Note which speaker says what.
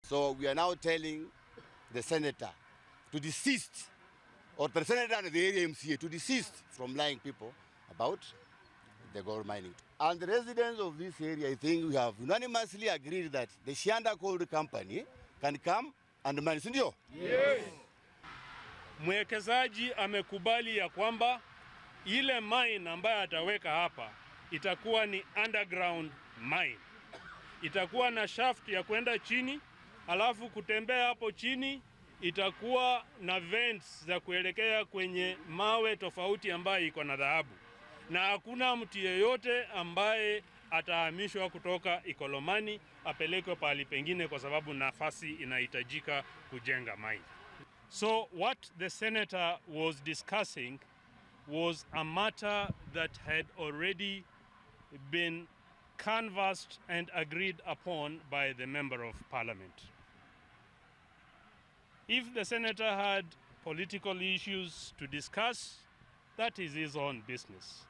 Speaker 1: So we are now telling the senator to desist, or the senator and the area MCA to desist from lying people about the gold mining. And the residents of this area, I think we have unanimously agreed that the Shianda Gold Company can come and mine, si ndio?
Speaker 2: Mwekezaji amekubali ya kwamba ile mine ambayo ataweka hapa itakuwa ni underground mine, itakuwa na shaft ya kwenda chini, alafu kutembea hapo chini itakuwa na vents za kuelekea kwenye mawe tofauti ambayo iko na dhahabu, na hakuna mtu yeyote ambaye atahamishwa kutoka Ikolomani apelekwe pahali pengine, kwa sababu nafasi inahitajika kujenga mine. So what the senator was discussing was a matter that had already been canvassed and agreed upon by the member of parliament. If the senator had political issues to discuss, that is his own business.